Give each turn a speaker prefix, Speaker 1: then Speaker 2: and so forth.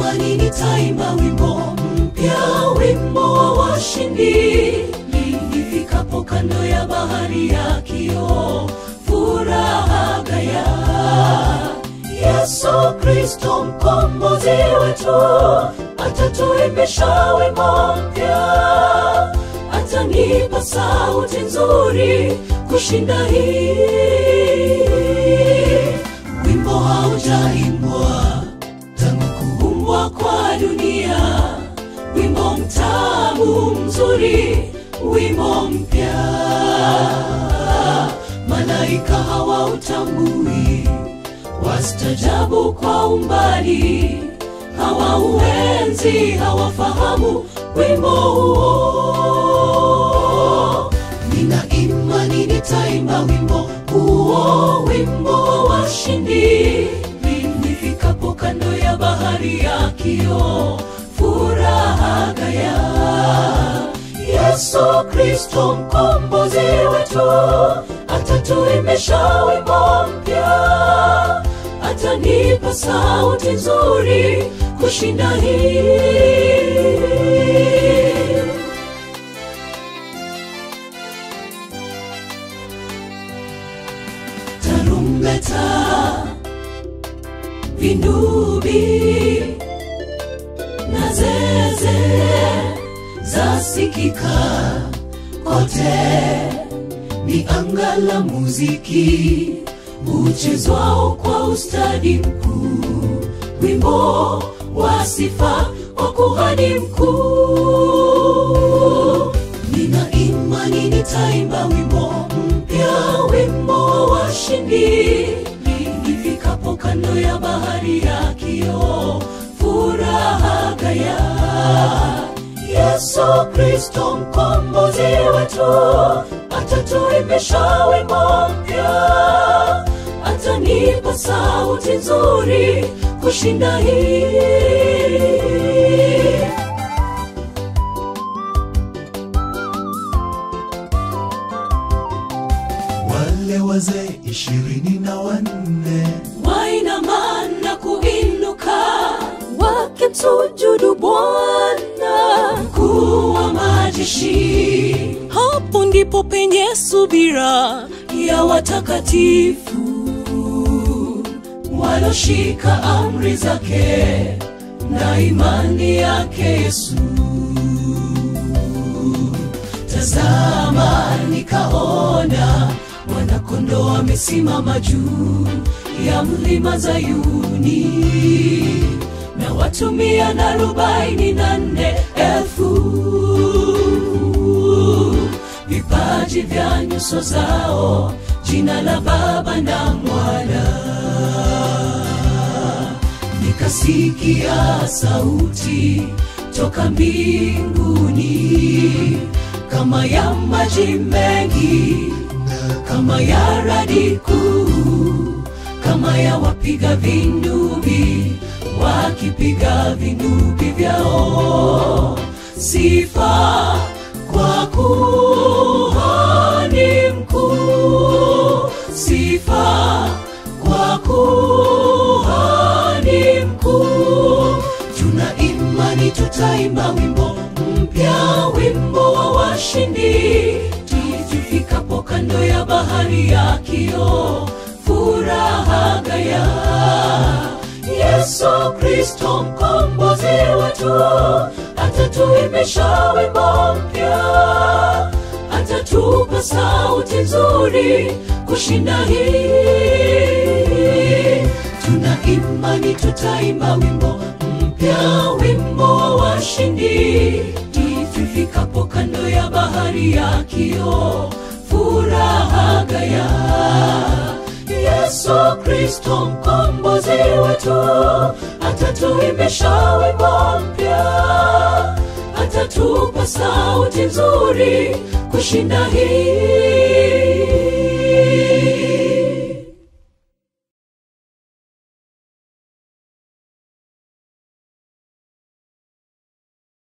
Speaker 1: imani nitaimba wimbo mpya, wimbo wa washindi. Nifikapo kando ya bahari ya kioo, furaha gaya. Yesu Kristo mkombozi wetu, atatuimbisha wimbo mpya, atanipa sauti nzuri kushinda hii. Wimbo haujaimbwa tangu kuumbwa kwa dunia, wimbo mtamu mzuri, wimbo mpya. Malaika hawautambui, wastajabu kwa umbali, hawauenzi, hawafahamu wimbo huo. Nina imani nitaimba wimbo huo, wimbo wa washindi. Nifikapo kando ya bahari ya kioo, furaha gaya. Yesu Kristo mkombozi wetu, atatuimbisha wimbo mpya, atanipa sauti nzuri kushinda hii. tarumbeta, vindubi na zeze zasikika kote, ni anga la muziki uchezwao kwa ustadi mkuu, wimbo wa sifa kwa kuhani mkuu. Nina imani nitaimba wimbo mpya, wimbo wa washindi. Nifikapo kando ya bahari ya kioo, furaha gaya. Yesu Kristo mkombozi wetu, atatuimbisha wimbo mpya, atanipa sauti nzuri kushinda hii.
Speaker 2: wale wazee ishirini na wanne
Speaker 1: wainama na kuinuka wakimsujudu Bwana mkuu wa majeshi. Hapo ndipo penye subira ya watakatifu waloshika amri zake na imani yake Yesu. Tazama, nikaona mwanakondoo amesimama juu ya mlima Zayuni, na watu mia na arobaini na nne elfu vipaji vya nyuso zao, jina la Baba na Mwana. Nikasikia sauti toka mbinguni kama ya maji mengi, kama ya radi kuu, kama ya wapiga vindubi wakipiga vindubi vyao. Sifa kwa kuhani mkuu, sifa kwa kuhani mkuu. Tuna imani tutaimba wimbo mpya, wimbo wa washindi, tufikapo kando ya bahari ya kioo, furaha gaya. Yesu Kristo mkombozi wetu, atatuimbisha wimbo mpya, atatupa sauti nzuri kushinda hii. Tuna imani tutaimba wimbo mpya, wimbo wa washindi, tufikapo kando ya bahari ya kioo, furaha gaya. Yesu Kristo mkombozi wetu, atatuimbisha wimbo mpya, atatupa sauti nzuri kushinda hii.